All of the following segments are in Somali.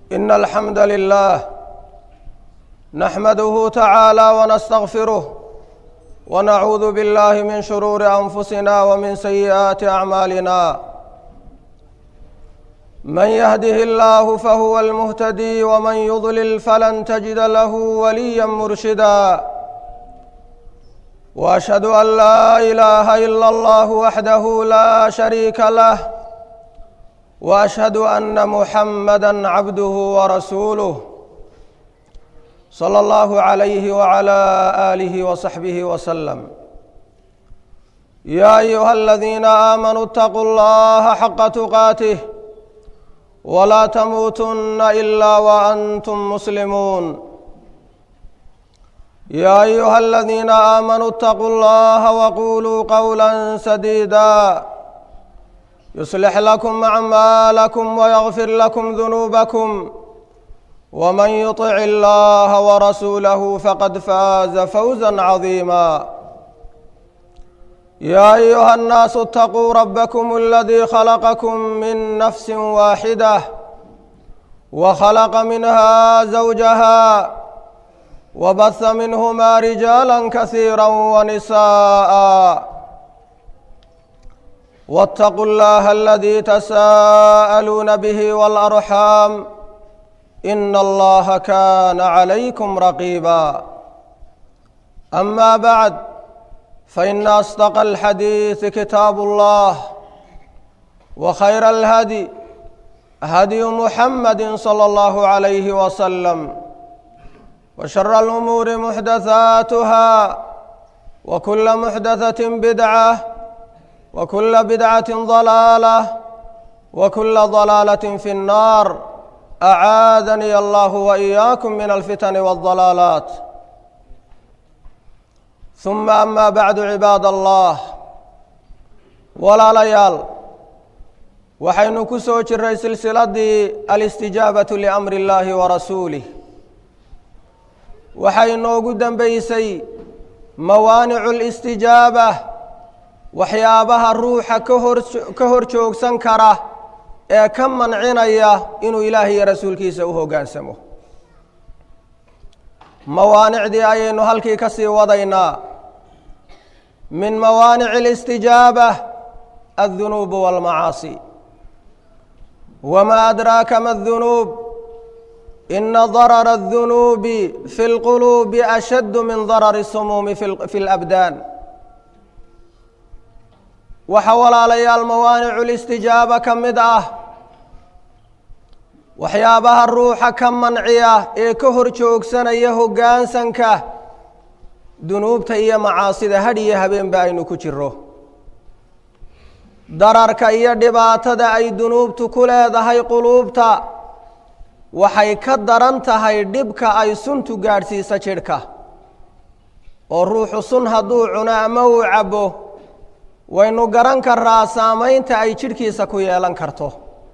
إن الحمد لله نحمده تعالى ونستغفره ونعوذ بالله من شرور أنفسنا ومن سيئات أعمالنا من يهده الله فهو المهتدي ومن يضلل فلن تجد له وليا مرشدا واشهد ان لا اله الا الله وحده لا شريك له واشهد ان محمدا عبده ورسوله صلى الله عليه وعلى اله وصحبه وسلم يا ايها الذين امنوا اتقوا الله حق تقاته ولا تموتن الا وانتم مسلمون يا ايها الذين امنوا اتقوا الله وقولوا قولا سديدا يصلح لكم اعمالكم ويغفر لكم ذنوبكم ومن يطع الله ورسوله فقد فاز فوزا عظيما يا ايها الناس اتقوا ربكم الذي خلقكم من نفس واحده وخلق منها زوجها وبث منهما رجالا كثيرا ونساء واتقوا الله الذي تساءلون به والارحام ان الله كان عليكم رقيبا اما بعد فان اصدق الحديث كتاب الله وخير الهدي هدي محمد صلى الله عليه وسلم وشر الامور محدثاتها وكل محدثه بدعه وكل بدعه ضلاله وكل ضلاله في النار اعاذني الله واياكم من الفتن والضلالات ثم اما بعد عباad allah walaalayaal waxaynu ku soo jiray silsiladii alistijaabaةu liamri اllahi warasuulih waxay inoogu dembeysay mawaanicu اlistijaaba waxyaabaha ruuxa kahor ka hor joogsan kara ee ka mancinaya inuu ilaahay iyo rasuulkiisa u hoggaansamo mawaanicdii ayaynu halkii ka sii wadaynaa min mawaanici اlistijaaba addunuub wاlmacaasi wma adraaka ma اdunuub ina darara الdunuubi fi اlquluubi ashaddu min darari الsumuumi fi اlabdaan waxa walaalayaal mawaanicu listijaaba ka mid ah waxyaabaha ruuxa ka manciya ee ka hor joogsanaya hoggaansanka dunuubta iyo macaasida hadh iyo habeenba aynu ku jiro dararka iyo dhibaatada ay dunuubtu ku leedahay quluubta waxay ka daran tahay dhibka ay suntu gaadhsiisa jidhka oo ruuxu sun hadduu cuno ama uu cabbo waynu garan karaa saamaynta ay jidhkiisa ku yeelan karto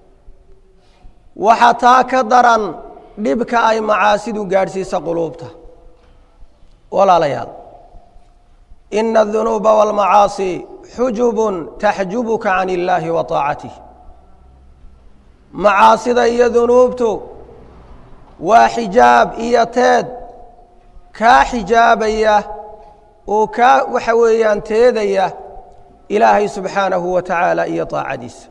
waxa taa ka daran dhibka ay macaasidu gaadhsiisa quluubta walaalayaal ina adunuuba waalmacaasi xujubun taxjubuka can illaahi wa taacatih macaasida iyo dunuubtu waa xijaab iyo teed kaa xijaabaya oo kaa waxa weeyaan teedaya ilaahay subxaanahu wa tacaala iyo taacadiisa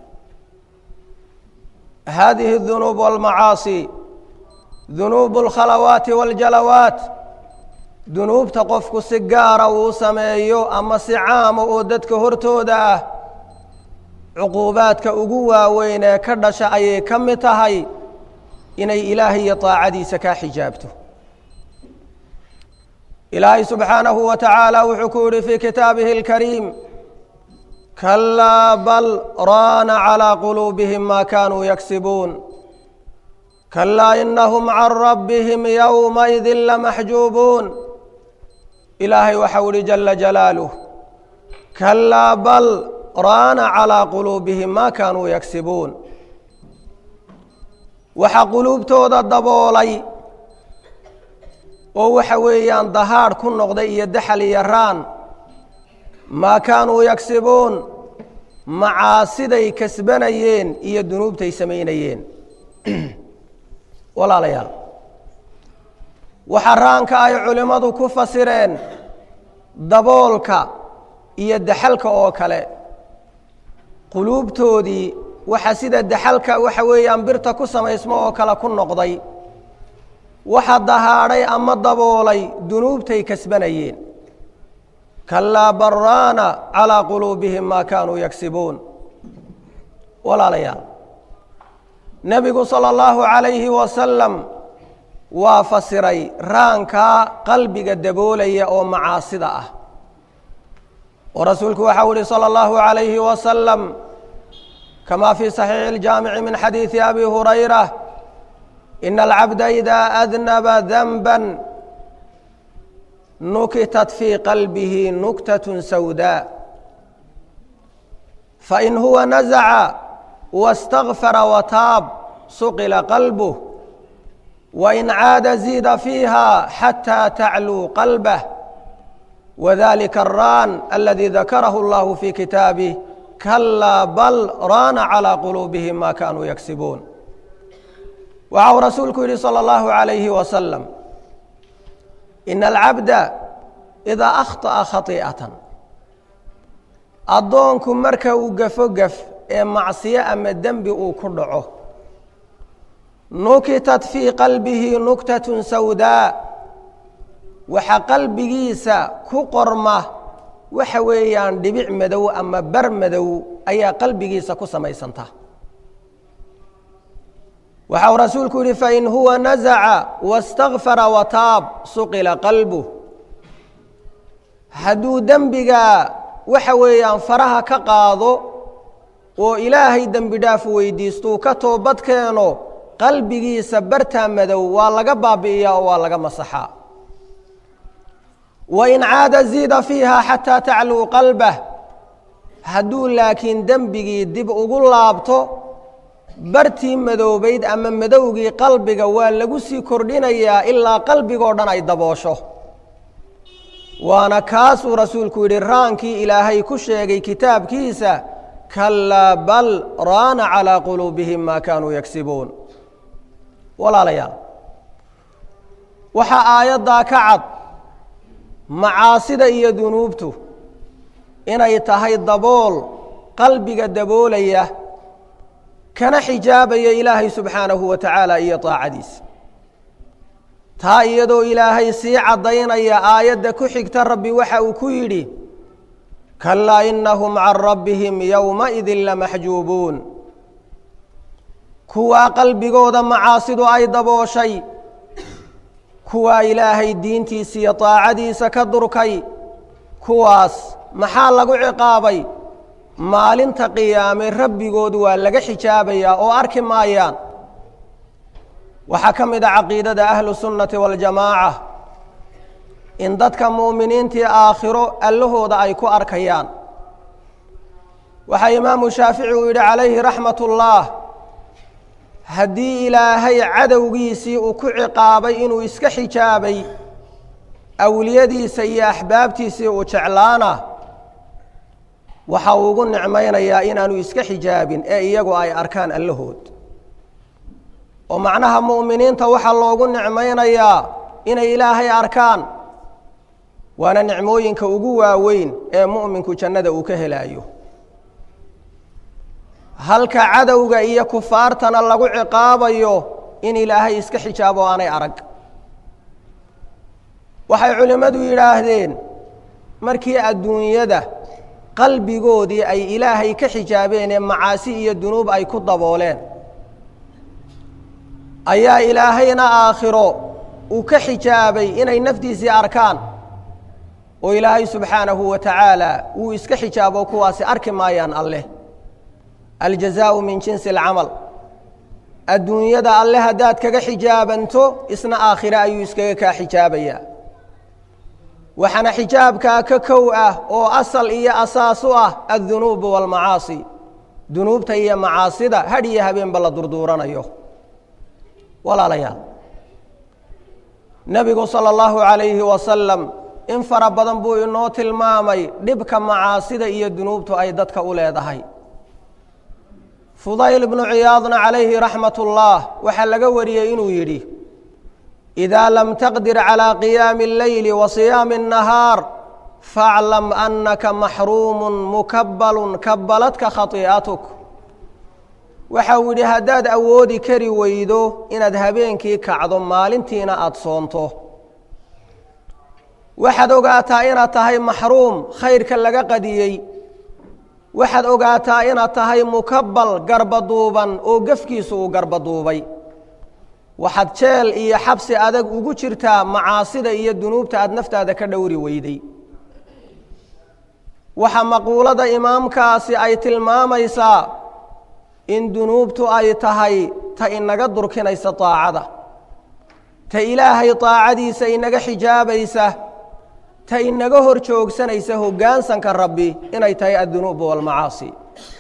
hadihi اdunuub wاlmacaasi dunuub اlkhalawaati wاljalawaat dunuubta qofku si gaara uu sameeyo ama si caama oo dadka hortooda ah cuquubaadka ugu waaweyn ee ka dhasha ayay ka mid tahay inay ilaahay iyo taacadiisa kaa xijaabto ilaahay subxaanahu wa tacaala wuxuu ku yihi fii kitaabihi اlkariim kalaa bal raana calىa quluubihim ma kanuu yagsibuun kalaa inahum can rabbihim yowmaidi lamaxjuubuun ilaahay waxau ihi jala jalaaluh kalaa bal raana calىa quluubihim ma kanuu yagsibuun waxa quluubtooda daboolay oo waxa weeyaan dahaadh ku noqday iyo daxal iyo raan maa kaanuu yagsibuun macaasiday kasbanayeen iyo dunuubtay samaynayeen walaalayaal waxaa raanka ay culimmadu ku fasireen daboolka iyo daxalka oo kale quluubtoodii waxa sida daxalka waxa weeyaan birta ku samaysmo oo kale ku noqday waxa dahaadhay ama daboolay dunuubtay kasbanayeen kalaa baraana calaa quluubihim maa kaanuu yagsibuun walaalayaal nebigu sala allahu calayhi wasalam waa fasiray raankaa qalbiga daboolaya oo macaasida ah oo rasuulku waxau uhi salى اllahu عalayhi wasalam kama fii صaxiixi اljaamici min xadiidi abi hurayra ina alcabda ida adnaba danba nukitat fii qalbihi nuktaة sawdaa fain huwa nazaca wastakfara wataab suqila qalbuh wain caada ziida fiiha xataa tacluu qalbah wdalika araan aladi dakarahu اllahu fi kitaabih kalaa bal raana calىa quluubihim ma kanuu yagsibuun waxa uu rasuulku yihi salى اllahu عalayhi wasalam ina alcabda idaa akhطأa khai'atan addoonku marka uu gafo gaf ee macsiyo ama dembi uu ku dhaco nukitat fii qalbihi nuktaة sawdaa waxaa qalbigiisa ku qorma waxa weeyaan dhibic madow ama bar madow ayaa qalbigiisa ku samaysanta waxa uu rasuulku yihi fain huwa nazaca wastakfara wataab suqila qalbuh hadduu dembigaa waxa weeyaan faraha ka qaado oo ilaahay dembi dhaaf weydiistuu ka toobad keeno qalbigiisa bartaa madow waa laga baabi'iyaa oo waa laga masaxaa wain caada ziida fiiha xataa tacluu qalbah hadduu laakiin dembigii dib ugu laabto bartii madoobayd ama madowgii qalbiga waa lagu sii kordhinayaa ilaa qalbigoo dhan ay daboosho waana kaasuu rasuulku yidhi raankii ilaahay ku sheegay kitaabkiisa kalaa bal raana calىa quluubihim maa kaanuu yagsibuun walaalayaal waxaa aayaddaa ka cad macaasida iyo dunuubtu inay tahay dabool qalbiga daboolaya kana xijaabaya ilaahay subxaanahu wa tacaala iyo taacadiisa taa iyadoo ilaahay sii caddaynaya aayadda ku xigta rabbi waxa uu ku yidhi kalaa inahum can rabbihim yowmaidin lamaxjuubuun kuwaa qalbigooda macaasidu ay dabooshay kuwaa ilaahay diintiisa iyo daacadiisa ka durkay kuwaas maxaa lagu ciqaabay maalinta qiyaame rabbigood waa laga xijaabayaa oo arki maayaan waxaa ka mid a caqiidada ahlu sunnati waاljamaaca in dadka mu'miniintii aakhiro allahooda ay ku arkayaan waxaa imaamu shaafici uu yidhi calayhi raxmat اllaah haddii ilaahay cadowgiisii uu ku ciqaabay inuu iska xijaabay awliyadiisa iyo axbaabtiisii uu jeclaana waxa uu ugu nicmaynayaa inaanu iska xijaabin ee iyagu ay arkaan allahood oo macnaha mu'miniinta waxaa loogu nicmaynayaa inay ilaahay arkaan waana nicmooyinka ugu waaweyn ee mu'minku jannada uu ka helaayo halka cadowga iyo kufaartana lagu ciqaabayo in ilaahay iska xijaabo aanay arag waxay culimmadu yidhaahdeen markii adduunyada qalbigoodii ay ilaahay ka xijaabeen ee macaasi iyo dunuub ay ku dabooleen ayaa ilaahayna aakhiro uu ka xijaabay inay naftiisii arkaan oo ilaahay subxaanahu wa tacaala wuu iska xijaabo kuwaasi arki maayaan alleh aljazaau min jinsi alcamal adduunyada alle haddaad kaga xijaabanto isna aakhire ayuu iskaga kaa xijaabayaa waxaana xijaabkaa ka kow ah oo asal iyo asaas u ah addunuubu waalmacaasi dunuubta iyo macaasida hadh iyo habeenba la durduuranayo walaalayaal nebigu sala allahu calayhi wasalam in fara badan buu inoo tilmaamay dhibka macaasida iyo dunuubtu ay dadka u leedahay fudayl ibnu ciyaadna calayhi raxmat اllah waxaa laga wariyey inuu yidhi إida lam taqdir calى qiyaami اleyli wa siyaami الnahaar faaclam anaka maxruumu mukabalu kabaladka khaii'atuk waxau yidhi haddaad awoodi kari weydo inaad habeenkii kacdo maalintiina aada soonto waxaad ogaataa inaad tahay maxruum khayrka laga qadiyey waxaad ogaataa inaad tahay mukabal garbaduuban oo gefkiisu uu garbaduubay waxaad jeel iyo xabsi adag ugu jirtaa macaasida iyo dunuubta aada naftaada ka dhowri weyday waxa maquulada imaamkaasi ay tilmaamaysaa in dunuubtu ay tahay ta inaga durkinaysa daacada ta ilaahay daacadiisa inaga xijaabaysa ta inaga hor joogsanaysa hoggaansanka rabbi inay tahay addunuub walmacaasi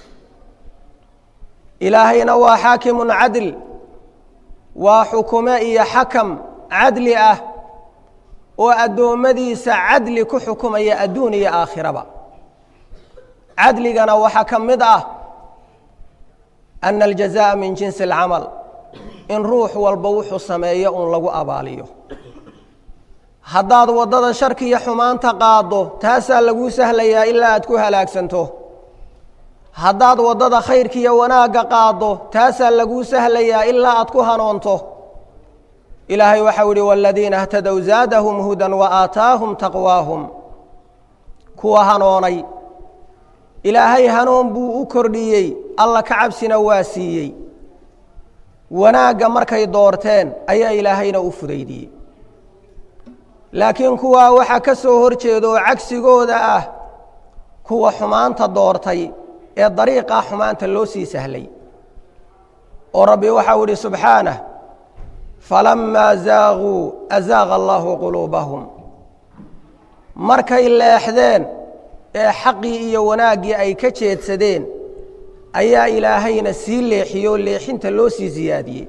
ilaahayna waa xaakimun cadl waa xukume iyo xakam cadli ah oo addoommadiisa cadli ku xukumaya adduun iyo aakhiraba cadligana waxaa ka mid ah ana aljazaءa min jinsi اlcamal in ruux walba wuxuu sameeyo uun lagu abaaliyo haddaad waddada sharkiiyo xumaanta qaaddo taasaa laguu sahlayaa ilaa aad ku halaagsanto haddaad waddada khayrkiiyo wanaagga qaaddo taasaa laguu sahlayaa ilaa aad ku hanoonto ilaahay waxau ihi waaladiina اhtadow zaadahum hudan wa aataahum taqwaahum kuwa hanoonay ilaahay hanuun buu u kordhiyey alla ka cabsina waa siiyey wanaagga markay doorteen ayaa ilaahayna u fudaydiyey laakiin kuwaa waxaa ka soo hor jeeda oo cagsigooda ah kuwa xumaanta doortay ee dariiqaa xumaanta loo sii sahlay oo rabbi waxau idhi subxaanah falammaa zaaguu azaaqa allaahu quluubahum markay leexdeen ee xaqii iyo wanaaggii ay ka jeedsadeen ayaa ilaahayna sii leexiyey oo leexinta loo sii siyaadiyey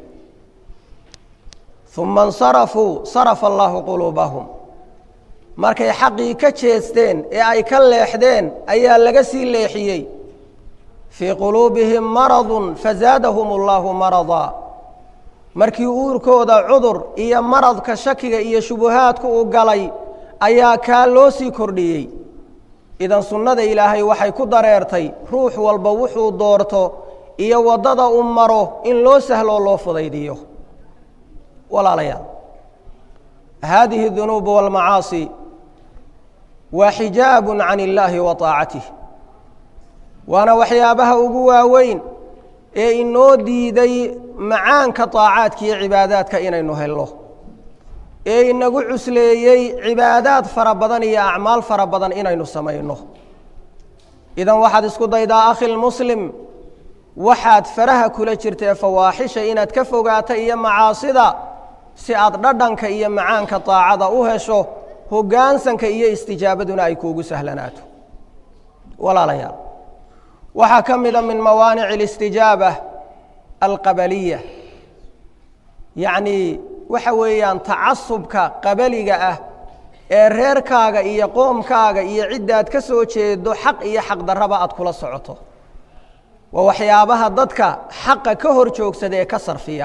uma insarafuu sarafa allaahu quluubahum markay xaqii ka jeesteen ee ay ka leexdeen ayaa laga sii leexiyey fii quluubihim maradun fazaadahum allaahu maradaa markii uurkooda cudur iyo maradka shakiga iyo shubuhaadku uu galay ayaa kaa loo sii kordhiyey idan sunnada ilaahay waxay ku dareertay ruux walba wuxuu doorto iyo waddada u maro in loo sahloo loo fudaydiyo walaalayaal haadihi dunuubu walmacaasi waa xijaabun can illaahi wa taacatih waana waxyaabaha ugu waaweyn ee inoo diiday macaanka daacaadka iyo cibaadaadka inaynu helno ee inagu cusleeyey cibaadaad fara badan iyo acmaal fara badan inaynu samayno idan waxaad isku daydaa akhilmuslim waxaad faraha kula jirtee fawaaxisha inaad ka fogaata iyo macaasida si aad dhadhanka iyo macaanka daacada u hesho hoggaansanka iyo istijaabaduna ay kuugu sahlanaato walaalayaal waxaa ka mida min mawaanici اlistijaaba alqabaliya yacnii waxa weeyaan tacasubka qabaliga ah ee reerkaaga iyo qoomkaaga iyo ciddaad ka soo jeedo xaq iyo xaqdarraba aad kula socoto waa waxyaabaha dadka xaqa ka hor joogsada ee ka sarfiya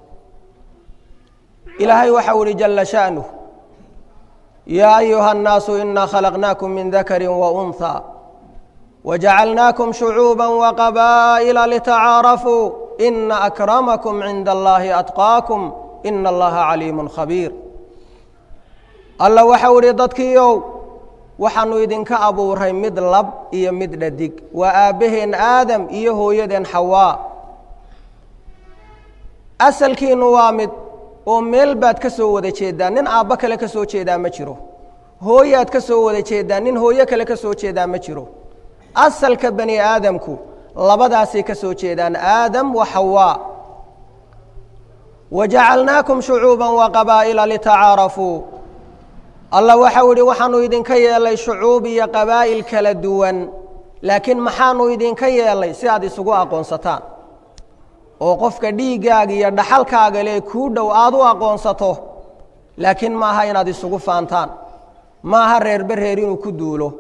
ilaahay waxau ihi jala sha'nuh yaa ayuha الnaasu inaa khalaqnaakum min dakari waunhى wajacalnaakum shucuuba waqabaa'ila litacaarafuu ina akramakum cinda allahi atqaakum ina allaha caliimu khabiir alla waxau idhi dadkiiow waxaanu idinka abuuray mid lab iyo mid dhadig waa aabbaheen aadam iyo hooyadeen xawaa asalkiinu waa mid oo meel baad ka soo wada jeedaa nin aabbo kale ka soo jeedaa ma jiro hooyaad ka soo wada jeedaa nin hooyo kale ka soo jeedaa ma jiro asalka bani aadamku labadaasay ka soo jeedaan aadam wa xawaa wajacalnaakum shucuuba waqabaa'ila litacaarafuu alla waxau idhi waxaanu idinka yeelay shucuub iyo qabaa'il kala duwan laakiin maxaanu idinka yeelay si aad isugu aqoonsataan oo qofka dhiiggaaga iyo dhaxalkaaga le kuu dhow aada u aqoonsato laakiin maaha inaad isugu faantaan maaha reerbe reer inuu ku duulo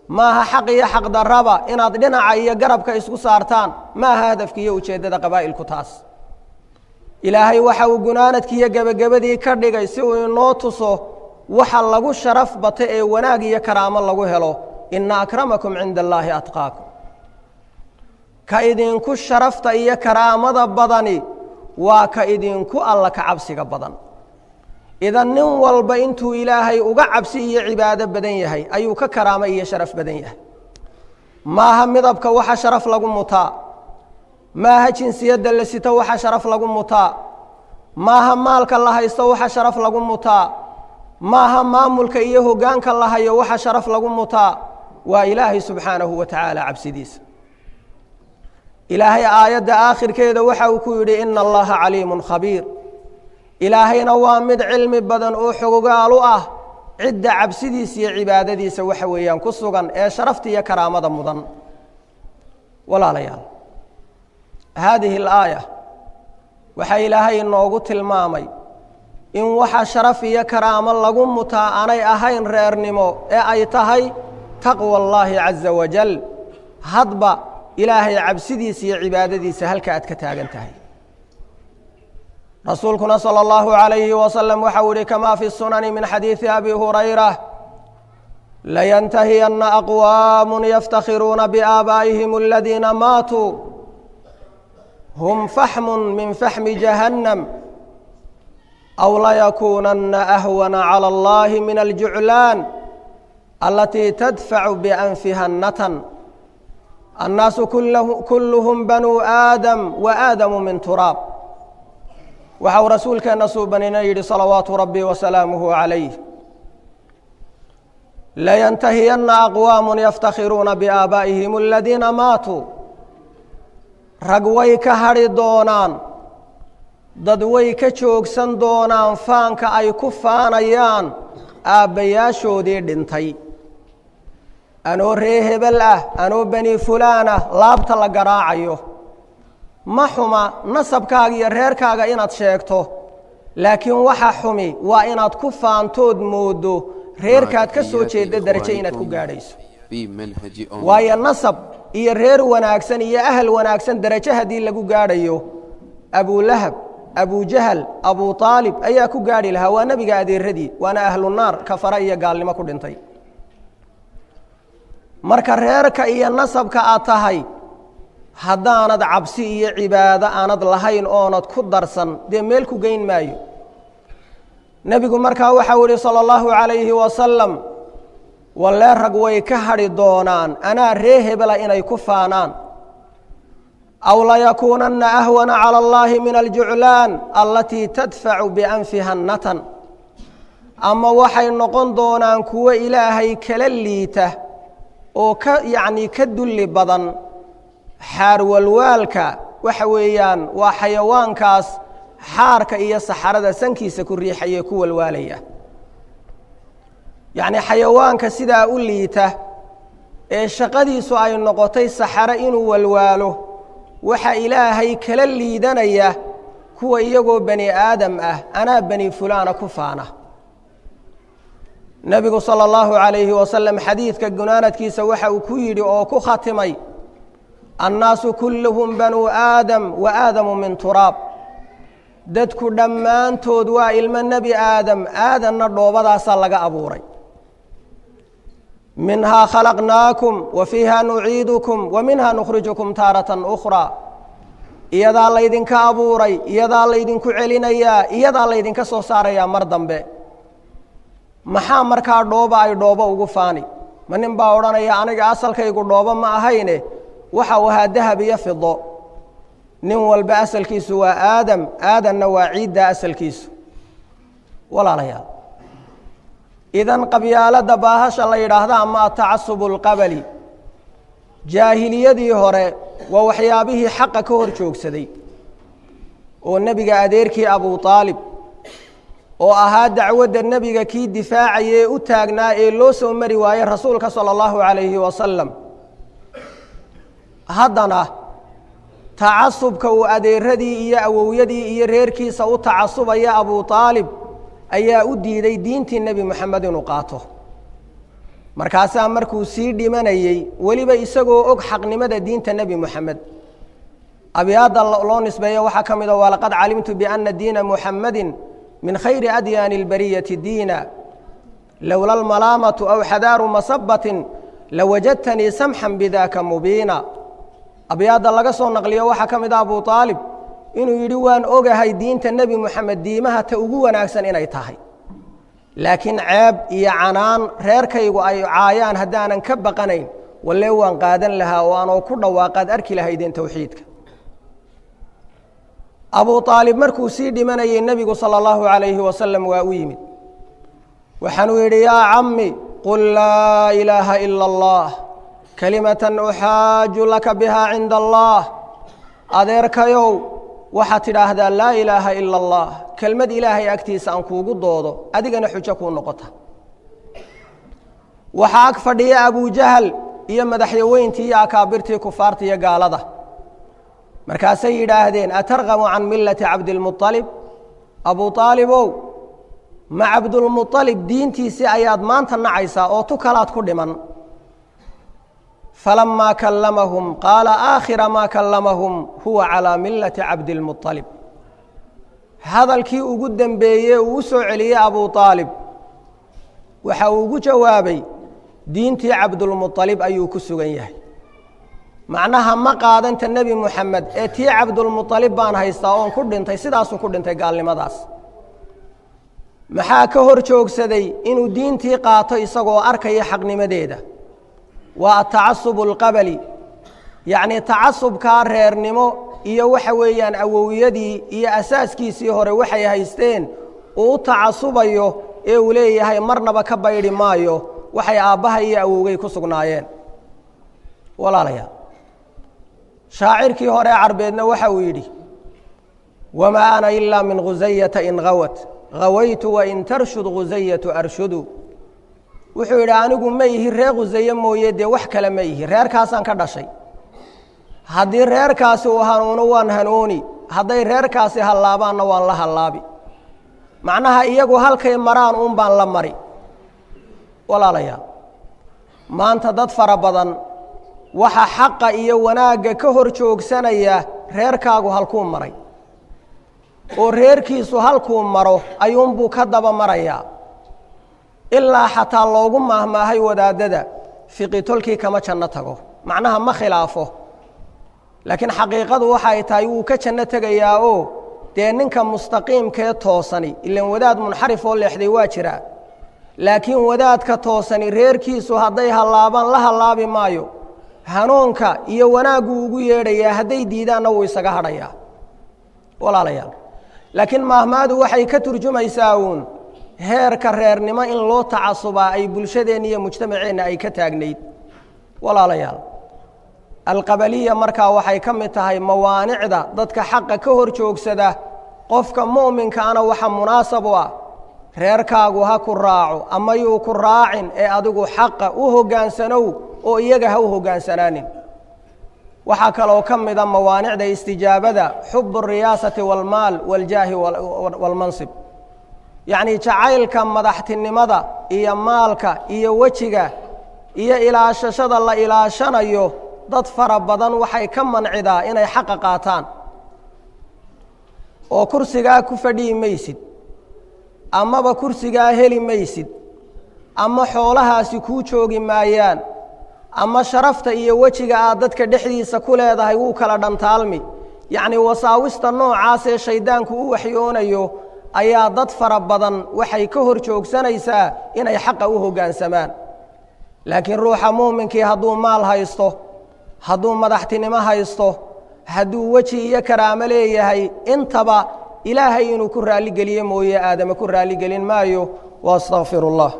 maaha xaq iyo xaq darraba inaad dhinaca iyo garabka isku saartaan maaha hadafki iyo ujeeddada qabaa'ilku taas ilaahay waxa uu gunaanadkiiyo gebagabadii ka dhigay si uu inoo tuso waxa lagu sharaf bata ee wanaag iyo karaamo lagu helo ina akramakum cinda allaahi atqaakum ka idinku sharafta iyo karaamada badani waa ka idinku alla ka cabsiga badan idan nin walba intuu ilaahay uga cabsi iyo cibaado badan yahay ayuu ka karaamo iyo sharaf badan yahay maaha midabka waxa sharaf lagu mutaa maaha jinsiyadda la sito waxa sharaf lagu mutaa maaha maalka la haysto waxa sharaf lagu mutaa maaha maamulka iyo hoggaanka la hayo waxa sharaf lagu mutaa waa ilaahay subxaanahu wa tacaala cabsidiisa ilaahay aayadda aakhirkeeda waxa uu ku yidhi ina allaha caliimun khabiir ilaahayna waa mid cilmi badan oo xogogaal u ah cidda cabsidiisa iyo cibaadadiisa waxa weeyaan ku sugan ee sharafta iyo karaamada mudan walaalayaal haadihi alaaya waxaa ilaahay inoogu tilmaamay in waxa sharaf iyo karaamo lagu mutaa aanay ahayn reernimo ee ay tahay taqwa allaahi caza wajal hadba ilaahay cabsidiisa iyo cibaadadiisa halka aad ka taagan tahay rasuulkuna salى اllahu عalayhi wasalam waxau yihi kama fi sunani min xadiidi abi hurayra layantahiyana aqwaamu yaftakhiruuna biaabaa'ihim aladiina maatuu hum faxmu min faxmi jahannam aw layakuunana ahwana calى اllahi min aljuclaan alatii tadfacu bianfiha natan annaasu kulluhum banuu aadam wa aadamu min turaab waxa uu rasuulkeenna suubanina yidhi salawaatu rabbi wasalaamuhu calayh layantahiyanna aqwaamun yaftakhiruuna biaabaa'ihim aladiina maatuu rag way ka hadhi doonaan dad way ka joogsan doonaan faanka ay ku faanayaan aabbayaashoodii dhintay anoo ree hebel ah anoo beni fulaan ah laabta la garaacayo ma xuma nasabkaaga iyo reerkaaga inaad sheegto laakiin waxa xumi waa inaad ku faantood moodo reerkaad ka soo jeeda darajo inaad ku gaadhayso waayo nasab iyo reer wanaagsan iyo ahal wanaagsan darajo haddii lagu gaadhayo abulahab abujahal abu aalib ayaa ku gaadhi lahaa waa nebiga adeeradii waana ahlunaar kafara iyo gaalnimo ku dhintay marka reerka iyo nasabka aad tahay haddaanad cabsi iyo cibaado aanad lahayn oonad ku darsan dee meel ku geyn maayo nebigu markaa waxau yihi salى اllahu عalayhi wasalam wallee rag way ka hadhi doonaan anaa ree hebela inay ku faanaan aw layakuunana ahwana calى اllahi min aljuclaan alatii tadfacu bianfiha natan ama waxay noqon doonaan kuwo ilaahay kala liita oo ka yacnii ka dulli badan xaarwalwaalka waxa weeyaan waa xayawaankaas xaarka iyo saxarada sankiisa ku riixaye ku walwaalaya yacnii xayawaanka sidaa u liita ee shaqadiisu ay noqotay saxaro inuu walwaalo waxa ilaahay kala liidanaya kuwa iyagoo bani aadam ah anaa bani fulaana ku faana nebigu salى اllahu عalayhi wasalam xadiidka gunaanadkiisa waxa uu ku yidhi oo ku khatimay annaasu kulluhum banuu aadam wa aadamu min turaab dadku dhammaantood waa ilmo nebi aadam aadanna dhoobadaasaa laga abuuray minhaa khalaqnaakum wa fiiha nuciidukum wa minha nukhrijukum taaratan ukhraa iyadaa laydinka abuuray iyadaa laydinku celinayaa iyadaa laydinka soo saarayaa mar dambe maxaa markaa dhooba ay dhoobo ugu faani ma nin baa odhanaya aniga asalkaygu dhoobo ma ahayne waxa uu ahaa dahab iyo fido nin walba asalkiisu waa aadam aadanna waa ciidda asalkiisu walaalayaal idan qabyaaladda baahasha la yidhaahda ama atacasubu alqabali jaahiliyadii hore waa waxyaabihii xaqa ka hor joogsaday oo nebiga adeerkii abu aalib oo ahaa dacwadda nebiga kii difaacaya ee u taagnaa ee loo soo mari waayey rasuulka sala allahu calayhi wasalam haddana tacasubka uu adeeradii iyo awowyadii iyo reerkiisa u tacasubaya abu aalib ayaa u diiday diintii nebi moxamed inuu qaato markaasaa markuu sii dhimanayey weliba isagoo og xaqnimada diinta nebi moxamed abyaadda loo nisbeeyo waxaa ka mid a walaqad calimtu biana diina muxamadi min khayri adyaani اlbariyati diina lowla almalaamatu aw xadaaru masabatin lawajadtanii samxan bidaka mubiina abyaadda laga soo naqliyo waxaa ka mid a abu aalib inuu yidhi waan ogahay diinta nebi moxamed diimaha ta ugu wanaagsan inay tahay laakiin ceeb iyo canaan reerkaygu ay caayaan haddaanan ka baqanayn walle waan qaadan lahaa oo aanoo ku dhawaaqaad arki lahaydeen towxiidka abu aalib markuu sii dhimanayey nebigu sala allahu calayhi wasalam waa u yimid waxaanuu yidhi yaa cammi qul laa ilaaha ila allah kalimatan uxaaju laka bihaa cinda allah adeerkayow waxaad tidhaahdaa laa ilaaha ila allah kelmad ilaahay agtiisa aan kuugu doodo adigana xujo kuu noqota waxaa ag fadhiya abujahal iyo madaxyaweyntii iyo akaabirtii kufaarta iyo gaalada markaasay yidhaahdeen atargabu can millati cabdilmualib abu aalibow ma cabdulmualib diintiisii ayaad maanta nacaysaa oo tu kalaad ku dhiman falamaa kallamahum qaala aakhira maa kallamahum huwa calaa millati cabdilmualib hadalkii ugu dembeeye uu u soo celiyey abu aalib waxa uu ugu jawaabay diintii cabdulmualib ayuu ku sugan yahay macnaha ma qaadanta nebi moxamed ee tii cabdulmualib baan haystaa oon ku dhintay sidaasuu ku dhintay gaalnimadaas maxaa ka hor joogsaday inuu diintii qaato isagoo arkaya xaqnimadeeda waa atacasubu alqabali yacnii tacasubkaa reernimo iyo waxa weeyaan awowiyadii iyo asaaskiisii hore waxay haysteen uu u tacasubayo ee uu leeyahay marnaba ka baydhi maayo waxay aabbaha iyo awowgay ku sugnaayeen walaalayaal shaacirkii hore carbeedna waxa uu yidhi wamaa ana ilaa min khusayata in hawat hawaytu wain tarshud khusayatu arshudu wuxuu yidhi anigu ma ihi reer khusaye mooye dee wax kale ma ihi reerkaasaan ka dhashay haddii reerkaasi uu hanuuno waan hanuuni hadday reerkaasi hallaabaanna waan la hallaabi macnaha iyagu halkay maraan uun baan la mari walaalayaal maanta dad fara badan waxa xaqa iyo wanaagga ka hor joogsanaya reerkaagu halkuu maray oo reerkiisu halkuu maro ayuunbuu ka daba marayaa ilaa xataa loogu maahmaahay wadaadada fiqitolkii kama janno tago macnaha ma khilaafo laakiin xaqiiqadu waxay tahay wuu ka janno tegayaa oo dee ninka mustaqiimkee toosani ilan wadaad munxarif oo leexday waa jiraa laakiin wadaadka toosani reerkiisu hadday hallaabaan la hallaabi maayo hanuunka iyo wanaagguu ugu yeedhayaa hadday diidaanna wuu isaga hadhayaa walaalayaal laakiin maahmaadu waxay ka turjumaysaa uun heerka reernimo in loo tacasubaa ay bulshadeenna iyo mujtamaceenna ay ka taagnayd walaalayaal alqabaliya markaa waxay ka mid tahay mawaanicda dadka xaqa ka hor joogsada qofka mu'minkaana waxa munaasab u ah reerkaagu ha ku raaco ama yuu ku raacin ee adigu xaqa u hoggaansanow oo iyaga ha u hogaansanaanin waxaa kaloo ka mida mawaanicda istijaabada xub الriyaasati wاlmaal wاljaahi wاlmansib yacni jacaylka madaxtinimada iyo maalka iyo wejiga iyo ilaashashada la ilaashanayo dad fara badan waxay ka mancidaa inay xaqa qaataan oo kursigaa ku fadhihi maysid amaba kursigaa heli maysid ama xoolahaasi kuu joogi maayaan ama sharafta iyo wejiga aad dadka dhexdiisa ku leedahay wuu kala dhantaalmi yacni wasaawista noocaasee shayddaanku u waxyoonayo ayaa dad fara badan waxay ka hor joogsanaysaa inay xaqa u hoggaansamaan laakiin ruuxa muuminkii hadduu maal haysto hadduu madaxtinimo haysto hadduu weji iyo karaamo leeyahay intaba ilaahay inuu ku raalligeliye mooye aadame ku raalligelin maayo waastaqfir اllah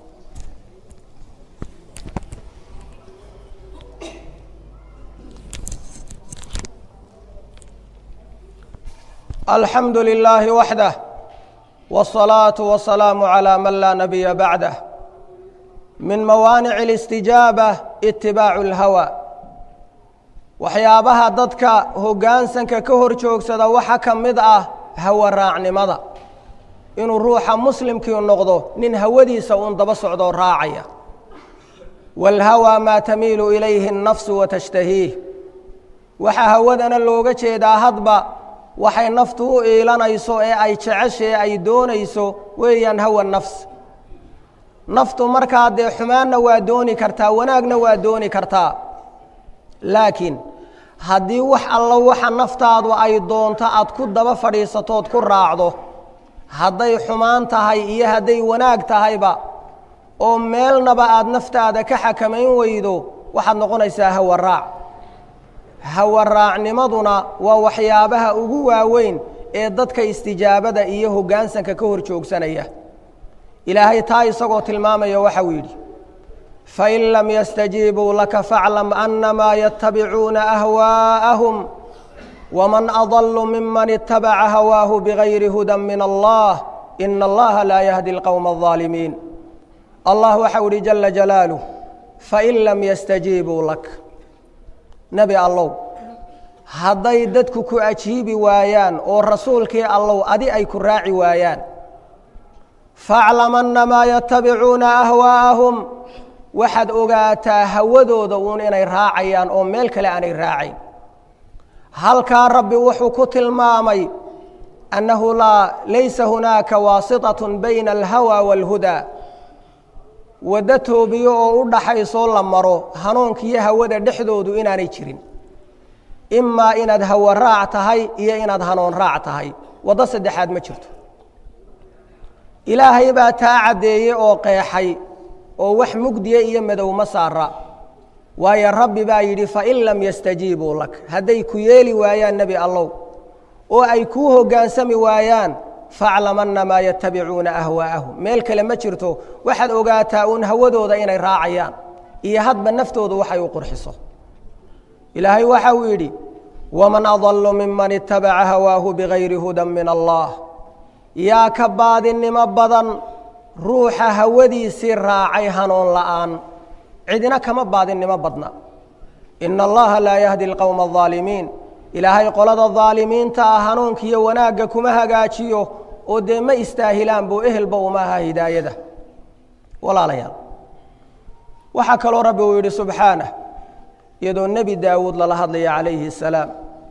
alxamdu lilaahi waxdah wالصalaaةu wasalaamu عalى man laa nabiya bacdah min mawaanic اlistijaaba itibaacu اlhawa waxyaabaha dadka hoggaansanka ka hor joogsada waxa ka mid ah hawa raacnimada inuu ruuxa muslimkii noqdo nin hawadiisa uun daba socdoo raacaya wاlhawى maa tamiilu ilayhi الnafsu watashtahiih waxaa hawadana looga jeedaa hadba waxay naftu u iilanayso ee ay jeceshae ay doonayso weeyaan hawa nafs naftu markaa dee xumaanna waa dooni kartaa wanaagna waa dooni kartaa laakiin haddii wax allo waxa naftaadu ay doonto aad ku daba fadhiisatood ku raacdo hadday xumaan tahay iyo hadday wanaag tahayba oo meelnaba aad naftaada ka xakamayn weydo waxaad noqonaysaa hawa raac hawa raacnimaduna waa waxyaabaha ugu waaweyn ee dadka istijaabada iyo hoggaansanka ka hor joogsanaya ilaahay taa isagoo tilmaamaya waxa uu yidhi fain lam yastajiibuu laka faaclam annamaa yatabicuuna ahwaa'ahum waman adallu miman itabaca hawaahu bigayri hudan min allah ina allaha laa yahdi alqowma aldaalimiin allah waxau ihi jala jalaaluh fain lam yastajiibuu lak nebi allow hadday dadku ku ajiibi waayaan oo rasuulkii allow adi ay ku raaci waayaan faaclam annamaa yatabicuuna ahwaa'ahum waxaad ogaataa hawadooda uun inay raacayaan oo meel kale aanay raacayn halkaa rabbi wuxuu ku tilmaamay annahu laa laysa hunaaka waasitaة bayna alhawa wاlhudaa waddo toobiyo oo u dhaxaysoo la maro hanuunkiiyo hawada dhexdoodu inaanay jirin imaa inaad hawo raac tahay iyo inaad hanuun raac tahay waddo saddexaad ma jirto ilaahay baa taa caddeeyey oo qeexay oo wax mugdiya iyo madow ma saara waayo rabbi baa yidhi fain lam yastajiibuu lak hadday ku yeeli waayaan nebi allow oo ay kuu hoggaansami waayaan faaclam annamaa yatabicuuna ahwaa'ahum meel kale ma jirto waxaad ogaataa uun hawadooda inay raacayaan iyo hadba naftoodu waxay u qurxiso ilaahay waxa uu yidhi waman adallu miman itabaca hawaahu bigayri hudan min allah yaa ka baadinimo badan ruuxa hawadiisii raacay hanuun la'aan cidina kama baadinnimo badna ina allaha laa yahdi alqowma aldaalimiin ilaahay qolada daalimiinta ah hanuunkiiyo wanaagga kuma hagaajiyo oo dee ma istaahilaan buu ehelba uma aha hidaayada walaalayaal waxaa kaloo rabbi uu yidhi subxaanah iyadoo nebi daawuud lala hadlaya calayhi الsalaam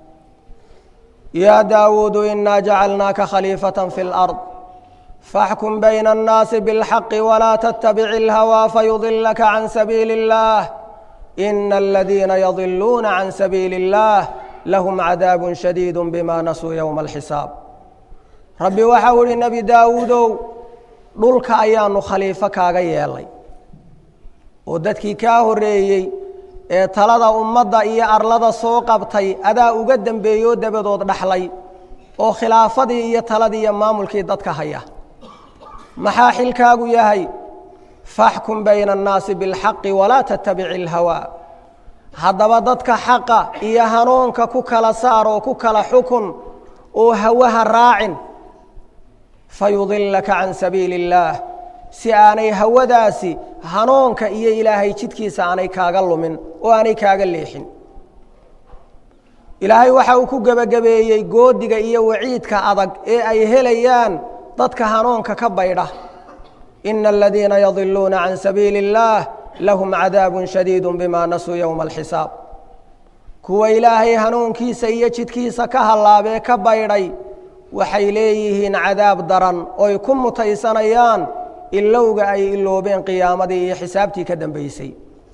yaa daawuudu inaa jacalnaaka khaliifaة fi اlأrض faxkum bayna الnaasi bاlxaqi walaa tttabic اlhawى fayudilaka can sabiili الlah ina aladiina yadiluuna can sabiili الlah lahm cadaab shadiid bima nasuu ywma اlxisaab rabbi waxau ihi nebi daawuudow dhulka ayaanu khaliifo kaaga yeelay oo dadkii kaa horreeyey ee talada ummadda iyo arlada soo qabtay adaa uga dembeeyoo dabadood dhaxlay oo khilaafadii iyo taladii iyo maamulkii dadka haya maxaa xilkaagu yahay faxkum bayna annaasi biاlxaqi walaa tattabici اlhawaa haddaba dadka xaqa iyo hanuunka ku kala saar oo ku kala xukun oo hawaha raacin fayudilaka can sabiili اllaah si aanay hawadaasi hanuunka iyo ilaahay jidkiisa aanay kaaga lumin oo aanay kaaga leexin ilaahay waxa uu ku gebagabeeyey goodiga iyo waciidka adag ee ay helayaan dadka hanuunka ka baydha ina aladiina yadiluuna can sabiili اllaah lahum cadaabu shadiid bima nasuu ywma alxisaab kuwa ilaahay hanuunkiisa iyo jidkiisa ka hallaabee ka baydhay waxay leeyihiin cadaab daran oy ku mutaysanayaan ilowga ay iloobeen qiyaamadii iyo xisaabtii ka dambaysay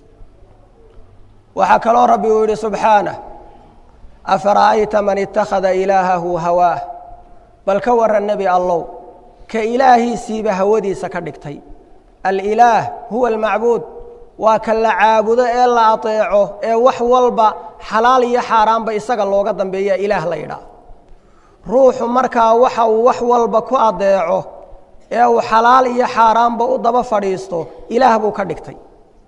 waxaa kaloo rabbi uu yidhi subxaanah afara'ayta man ittakhada ilaahahu hawaah bal ka warran nebi allow ka ilaahiisiiba hawadiisa ka dhigtay alilaah huwa almacbuud waa ka la caabudo ee la ateeco ee wax walba xalaal iyo xaaraanba isaga looga dambeeya ilaah la yidhaah ruuxu markaa waxa uu wax walba ku adeeco ee uu xalaal iyo xaaraanba u daba fadhiisto ilaah buu ka dhigtay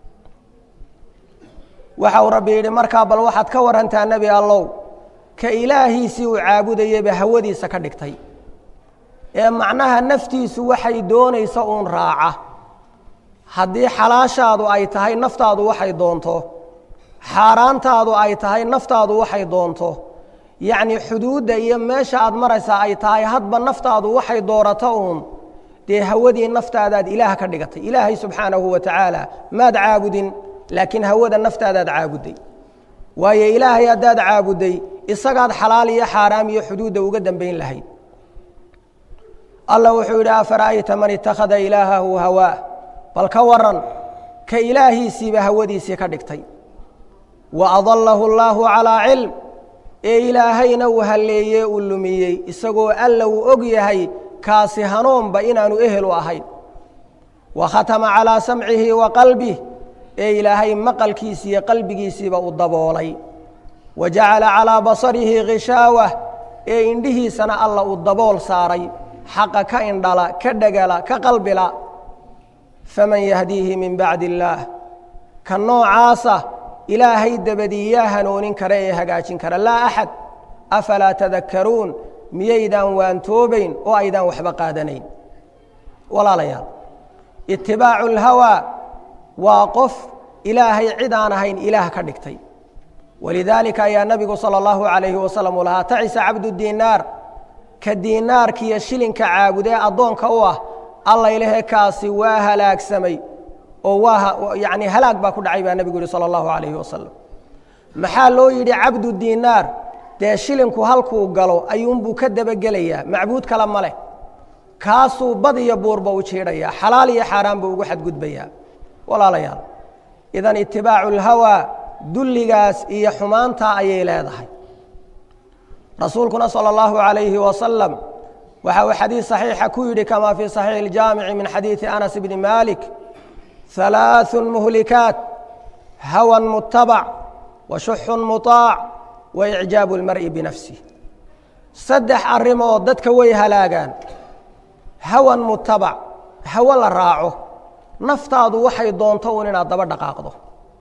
waxa uu rabbi yidhi markaa bal waxaad ka warantaa nebi allow ka ilaahiisii uu caabudayaba hawadiisa ka dhigtay ee macnaha naftiisu waxay doonaysa uun raaca haddii xalaashaadu ay tahay naftaadu waxay doonto xaaraantaadu ay tahay naftaadu waxay doonto yacnii xuduudda iyo meesha aad maraysaa ay tahay hadba naftaadu waxay doorato uun dee hawadii naftaadaad ilaah ka dhigatay ilaahay subxaanahu wa tacaala maad caabudin laakiin hawada naftaadaad caabudday waayo ilaahay haddaad caabudday isagaad xalaal iyo xaaraam iyo xuduudda uga dambayn lahayd allah wuxuu yidhi afara'ayta man itakhada ilaahahu hawaa bal ka waran ka ilaahiisiiba hawadiisii ka dhigtay wa adallahu allaahu calaa cilm ee ilaahayna uu halleeyee uu lumiyey isagoo alla uu og yahay kaasi hanuunba inaanu ehel u ahayn wa khatama calaa samcihi wa qalbih ee ilaahay maqalkiisiiyo qalbigiisiiba u daboolay wa jacala calaa basarihi ghishaawah ee indhihiisana alla uu dabool saaray xaqa ka indhala ka dhegala ka qalbila faman yahdiihi min bacdi illaah ka noocaasa ilaahay dabadii yaa hanuunin kara ee hagaajin kara laa axad afalaa tadakkaruun miyaydaan waantoobayn oo aydaan waxba qaadanayn walaalayaal itibaacu اlhawaa waa qof ilaahay cid aan ahayn ilaah ka dhigtay walidaalika ayaa nabigu salى اllahu عalayhi wasalam uu lahaa tacisa cabdu diinaar ka diinaarkiiyo shilinka caabudee addoonka u ah allaylehe kaasi waa halaagsamay oo waa yani halaag baa ku dhacay baa nebigu yihi salى اllahu عalayhi wasalam maxaa loo yidhi cabdu diinaar dee shilinku halkuu galo ayuunbuu ka dabagelayaa macbuud kale ma leh kaasuu bad iyo buurba u jiidhayaa xalaal iyo xaaraan buu ugu xadgudbayaa walaalayaal idan itibaacu اlhawaa dulligaas iyo xumaantaa ayay leedahay rasuulkuna salى اllahu عalayhi wasalam waxa uu xadiid صaxiixa ku yidhi kama fii صaxiixi اljaamici min xadiidi anas bni malik ثalaaث muhlikaat hawan mutabac wa shuxun muطaac wa icjaabu اlmar'i binafsih saddex arrimood dadka way halaagaan hawan mutabac hawo la raaco naftaadu waxay doonto un inaad daba dhaqaaqdo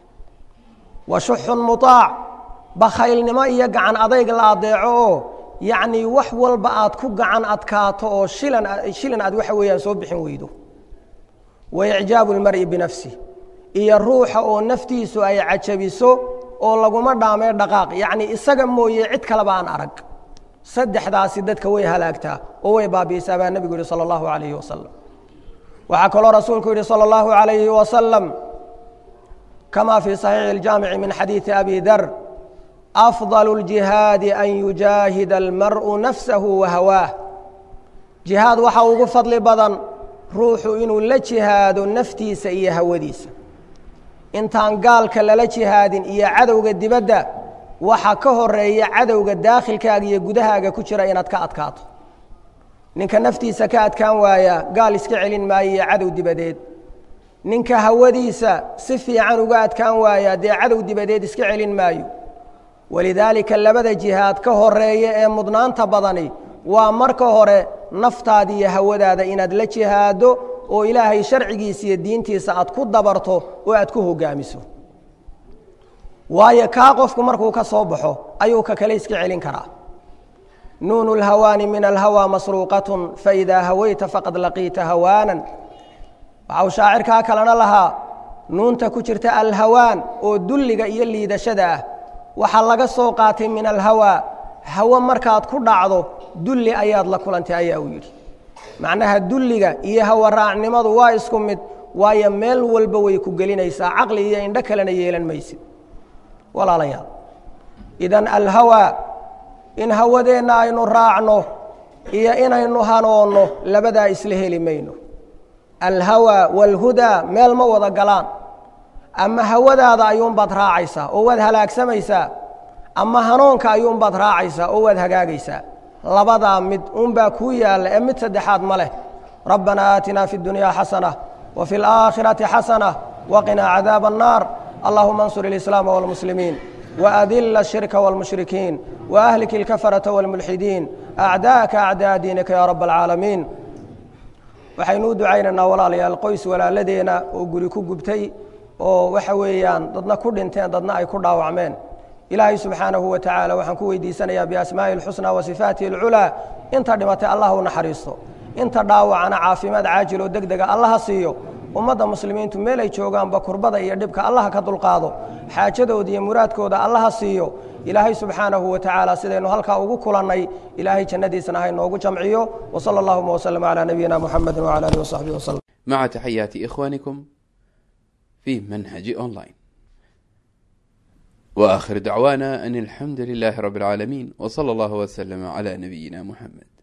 wa shuxun muطaac bakhaylnimo iyo gacan adayg la adeeco oo yacnii wax walba aad ku gacan adkaato oo shilan shilin aad waxa weeyaan soo bixin weydo wa icjaabu اlmar'i binafsih iyo ruuxa oo naftiisu ay cajabiso oo laguma dhaamee dhaqaaq yacnii isaga mooye cid kaleba aan arag saddexdaasi dadka way halaagtaa oo way baabi'isaa baa nebigu yihi salى اllahu عalayhi wasalam waxaa kaloo rasuulku yidhi salى اllahu عalayhi wasalam kama fii صaxiixi اljaamici min xadiidi abi dar afضل الجihaadi an yujaahida almar'u nafsahu wa hawaah jihaad waxaa ugu fadli badan ruuxu inuu la jihaado naftiisa iyo hawadiisa intaan gaalka lala jihaadin iyo cadowga dibadda waxa ka horeeya cadowga daakhilkaaga iyo gudahaaga ku jira inaad ka adkaato ninka naftiisa ka adkaan waaya gaal iska celin maayo iyo cadow dibadeed ninka hawadiisa si fiican uga adkaan waaya dee cadow dibadeed iska celin maayo walidaalika labada jihaad ka horeeya ee mudnaanta badani waa marka hore naftaada iyo hawadaada inaad la jihaado oo ilaahay sharcigiisa iyo diintiisa aad ku dabarto oo aad ku hogaamiso waayo kaa qofku markuu ka soo baxo ayuu ka kale iska celin karaa nuunu اlhawaani min alhawى masruuqaة faidaa hawayta faqad laqiita hawaanan waxau shaacirkaa kalena lahaa nuunta ku jirta alhawaan oo dulliga iyo liidashada ah waxaa laga soo qaatay min alhawaa hawo markaad ku dhacdo dulli ayaad la kulantay ayaa uu yidhi macnaha dulliga iyo hawa raacnimadu waa isku mid waayo meel walba way ku gelinaysaa caqli iyo indho kalena yeelan maysid walaalayaal idan alhawaa in hawadeenna aynu raacno iyo inaynu hanoonno labadaa isla heli mayno alhawaa waalhudaa meel ma wada galaan ama hawadaada ayuunbaad raacaysaa oo waad halaagsamaysaa ama hanuunka ayuunbaad raacaysaa oo waad hagaagaysaa labadaa mid unbaa kuu yaalla ee mid saddexaad ma leh rabbanaa aatinaa fi اdunyaa xasana wa fi اlaakhirati xasana waqinaa cadaaba الnaar allahuma اnsur اlislaama wاlmuslimiin وأdل الشhirك والمشhriكين وأhلك الكفرة والملحدين أعداءka أعداء diiنka ya رب العاaلمين waxaynu u ducaynaynaa walaalayaal qoys walaaladeena oo guri ku gubtay oo waxa weeyaan dadna ku dhinteen dadna ay ku dhaawacmeen ilaahay subxaanahu wa tacaala waxaan ku weydiisanayaa biasmaaءi الxusنى وصiفaatihi الculىa inta dhimatay allah u naxariisto inta dhaawacana caafimaad caajil oo deg dega allaha siiyo ummadda muslimiintu meel ay joogaanba kurbada iyo dhibka allaha ka dulqaado xaajadooda iyo muraadkooda allaha siiyo ilaahay subxaanahu wa tacaala sidaynu halkaa ugu kulannay ilaahay jannadiisana ha inoogu jamciyo wsala allahuma wslm calaa nabiyina muxamedi wcala alihi wasaxbihi waslm مع تحيات إخوانكم في منهج أونلاين وآخر دعوانا أن الحمد لله رب العالمين وصلى الله وسلم على نبينا محمد